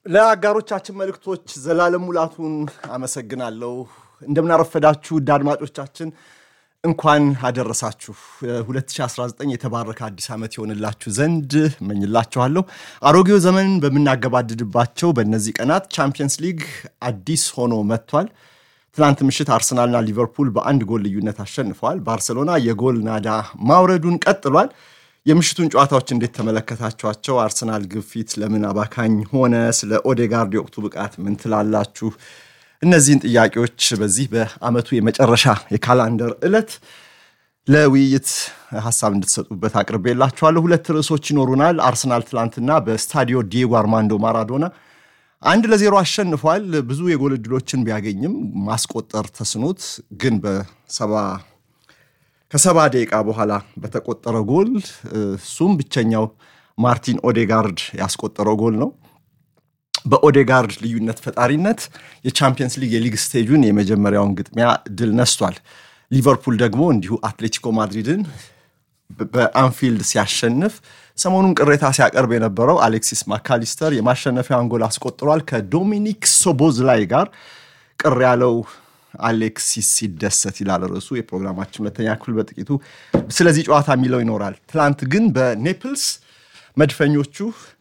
ለአጋሮቻችን መልእክቶች ዘላለም ሙላቱን አመሰግናለሁ። እንደምናረፈዳችሁ ውድ አድማጮቻችን እንኳን አደረሳችሁ። 2019 የተባረከ አዲስ ዓመት የሆንላችሁ ዘንድ እመኝላችኋለሁ። አሮጌው ዘመን በምናገባድድባቸው በእነዚህ ቀናት ቻምፒየንስ ሊግ አዲስ ሆኖ መጥቷል። ትናንት ምሽት አርሰናልና ሊቨርፑል በአንድ ጎል ልዩነት አሸንፈዋል። ባርሰሎና የጎል ናዳ ማውረዱን ቀጥሏል። የምሽቱን ጨዋታዎች እንዴት ተመለከታችኋቸው? አርሰናል ግፊት ለምን አባካኝ ሆነ? ስለ ኦዴጋርድ የወቅቱ ብቃት ምን ትላላችሁ? እነዚህን ጥያቄዎች በዚህ በዓመቱ የመጨረሻ የካላንደር ዕለት ለውይይት ሀሳብ እንድትሰጡበት አቅርቤላችኋለሁ። ሁለት ርዕሶች ይኖሩናል። አርሰናል ትላንትና በስታዲዮ ዲየጎ አርማንዶ ማራዶና አንድ ለዜሮ አሸንፏል። ብዙ የጎል ዕድሎችን ቢያገኝም ማስቆጠር ተስኖት ግን በሰባ ከሰባ ደቂቃ በኋላ በተቆጠረ ጎል እሱም ብቸኛው ማርቲን ኦዴጋርድ ያስቆጠረው ጎል ነው። በኦዴጋርድ ልዩነት ፈጣሪነት የቻምፒየንስ ሊግ የሊግ ስቴጁን የመጀመሪያውን ግጥሚያ ድል ነስቷል። ሊቨርፑል ደግሞ እንዲሁ አትሌቲኮ ማድሪድን በአንፊልድ ሲያሸንፍ ሰሞኑን ቅሬታ ሲያቀርብ የነበረው አሌክሲስ ማካሊስተር የማሸነፊያውን ጎል አስቆጥሯል። ከዶሚኒክ ሶቦዝላይ ጋር ቅር ያለው አሌክሲስ ሲደሰት ይላል ርዕሱ። የፕሮግራማችን ሁለተኛ ክፍል በጥቂቱ ስለዚህ ጨዋታ የሚለው ይኖራል። ትላንት ግን በኔፕልስ መድፈኞቹ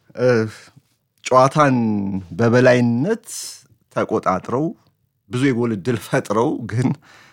ጨዋታን በበላይነት ተቆጣጥረው ብዙ የጎል እድል ፈጥረው ግን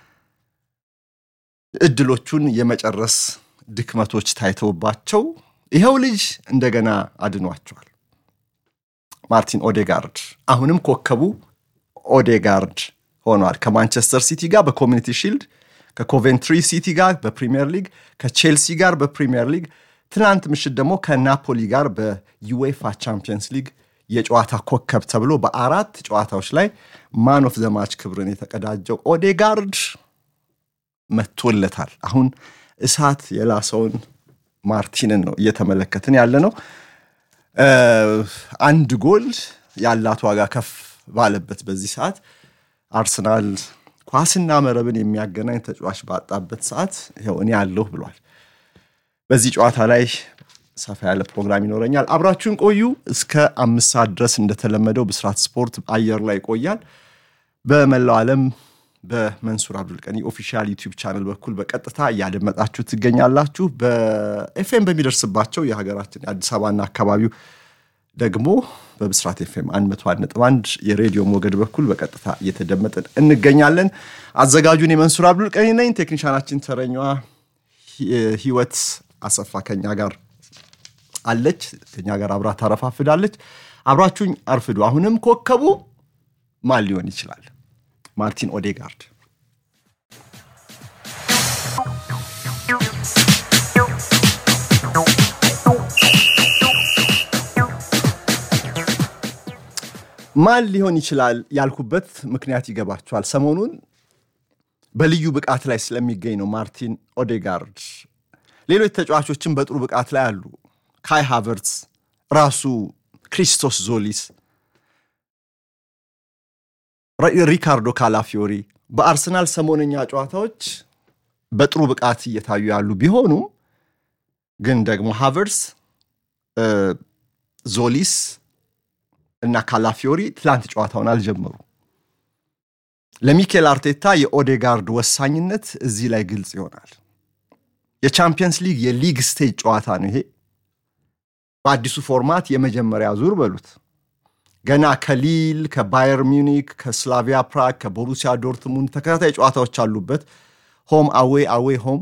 እድሎቹን የመጨረስ ድክመቶች ታይተውባቸው ይኸው ልጅ እንደገና አድኗቸዋል። ማርቲን ኦዴጋርድ አሁንም ኮከቡ ኦዴጋርድ ሆኗል። ከማንቸስተር ሲቲ ጋር በኮሚኒቲ ሺልድ፣ ከኮቬንትሪ ሲቲ ጋር በፕሪሚየር ሊግ፣ ከቼልሲ ጋር በፕሪሚየር ሊግ፣ ትናንት ምሽት ደግሞ ከናፖሊ ጋር በዩዌፋ ቻምፒየንስ ሊግ የጨዋታ ኮከብ ተብሎ በአራት ጨዋታዎች ላይ ማን ኦፍ ዘማች ክብርን የተቀዳጀው ኦዴጋርድ መቶለታል። አሁን እሳት የላሰውን ማርቲንን ነው እየተመለከትን ያለ ነው። አንድ ጎል ያላት ዋጋ ከፍ ባለበት በዚህ ሰዓት አርሰናል ኳስና መረብን የሚያገናኝ ተጫዋች ባጣበት ሰዓት ይኸው እኔ አለሁ ብሏል። በዚህ ጨዋታ ላይ ሰፋ ያለ ፕሮግራም ይኖረኛል። አብራችሁን ቆዩ። እስከ አምስት ሰዓት ድረስ እንደተለመደው ብስራት ስፖርት አየር ላይ ይቆያል። በመላው ዓለም በመንሱር አብዱልቀኒ ኦፊሻል ዩቲዩብ ቻነል በኩል በቀጥታ እያደመጣችሁ ትገኛላችሁ። በኤፍኤም በሚደርስባቸው የሀገራችን የአዲስ አበባና አካባቢው ደግሞ በብስራት ኤፍኤም 101.1 የሬዲዮ ሞገድ በኩል በቀጥታ እየተደመጥን እንገኛለን። አዘጋጁን የመንሱር አብዱልቀኒ ነኝ። ቴክኒሻናችን ተረኛዋ ህይወት አሰፋ ከኛ ጋር አለች። ከኛ ጋር አብራ ታረፋፍዳለች። አብራችሁኝ አርፍዱ። አሁንም ኮከቡ ማን ሊሆን ይችላል? ማርቲን ኦዴጋርድ ማን ሊሆን ይችላል ያልኩበት ምክንያት ይገባችኋል። ሰሞኑን በልዩ ብቃት ላይ ስለሚገኝ ነው ማርቲን ኦዴጋርድ። ሌሎች ተጫዋቾችን በጥሩ ብቃት ላይ አሉ። ካይ ሃቨርትስ፣ ራሱ ክሪስቶስ ዞሊስ፣ ሪካርዶ ካላፊዮሪ በአርሰናል ሰሞነኛ ጨዋታዎች በጥሩ ብቃት እየታዩ ያሉ ቢሆኑም ግን ደግሞ ሃቨርትስ፣ ዞሊስ እና ካላፊዮሪ ትላንት ጨዋታውን አልጀመሩ። ለሚኬል አርቴታ የኦዴጋርድ ወሳኝነት እዚህ ላይ ግልጽ ይሆናል። የቻምፒየንስ ሊግ የሊግ ስቴጅ ጨዋታ ነው ይሄ። በአዲሱ ፎርማት የመጀመሪያ ዙር በሉት። ገና ከሊል፣ ከባየር ሚኒክ፣ ከስላቪያ ፕራግ፣ ከቦሩሲያ ዶርትሙንድ ተከታታይ ጨዋታዎች አሉበት። ሆም አዌ አዌ ሆም።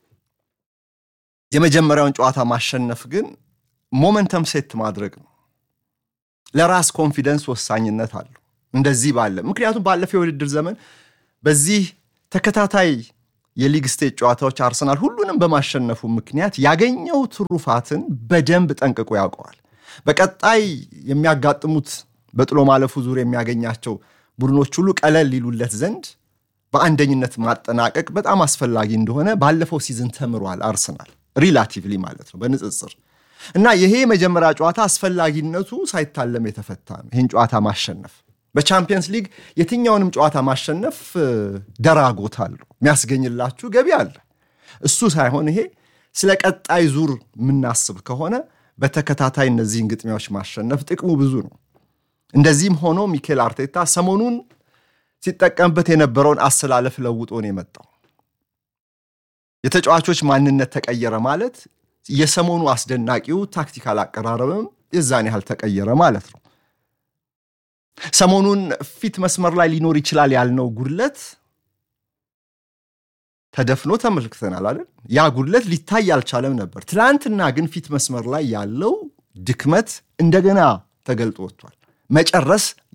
የመጀመሪያውን ጨዋታ ማሸነፍ ግን ሞመንተም ሴት ማድረግ ነው። ለራስ ኮንፊደንስ ወሳኝነት አለው እንደዚህ ባለ ምክንያቱም ባለፈው የውድድር ዘመን በዚህ ተከታታይ የሊግ ስቴጅ ጨዋታዎች አርሰናል ሁሉንም በማሸነፉ ምክንያት ያገኘው ትሩፋትን በደንብ ጠንቅቆ ያውቀዋል። በቀጣይ የሚያጋጥሙት በጥሎ ማለፉ ዙር የሚያገኛቸው ቡድኖች ሁሉ ቀለል ሊሉለት ዘንድ በአንደኝነት ማጠናቀቅ በጣም አስፈላጊ እንደሆነ ባለፈው ሲዝን ተምሯል አርሰናል ሪላቲቭሊ ማለት ነው በንጽጽር እና ይሄ የመጀመሪያ ጨዋታ አስፈላጊነቱ ሳይታለም የተፈታ ነው። ይህን ጨዋታ ማሸነፍ በቻምፒየንስ ሊግ የትኛውንም ጨዋታ ማሸነፍ ደራጎት አለው፣ የሚያስገኝላችሁ ገቢ አለ። እሱ ሳይሆን ይሄ ስለ ቀጣይ ዙር የምናስብ ከሆነ በተከታታይ እነዚህን ግጥሚያዎች ማሸነፍ ጥቅሙ ብዙ ነው እንደዚህም ሆኖ ሚኬል አርቴታ ሰሞኑን ሲጠቀምበት የነበረውን አሰላለፍ ለውጦ ነው የመጣው። የተጫዋቾች ማንነት ተቀየረ ማለት የሰሞኑ አስደናቂው ታክቲካል አቀራረብም የዛን ያህል ተቀየረ ማለት ነው። ሰሞኑን ፊት መስመር ላይ ሊኖር ይችላል ያልነው ጉድለት ተደፍኖ ተመልክተናል አይደል? ያ ጉድለት ሊታይ አልቻለም ነበር። ትናንትና ግን ፊት መስመር ላይ ያለው ድክመት እንደገና ተገልጦ ወጥቷል። መጨረስ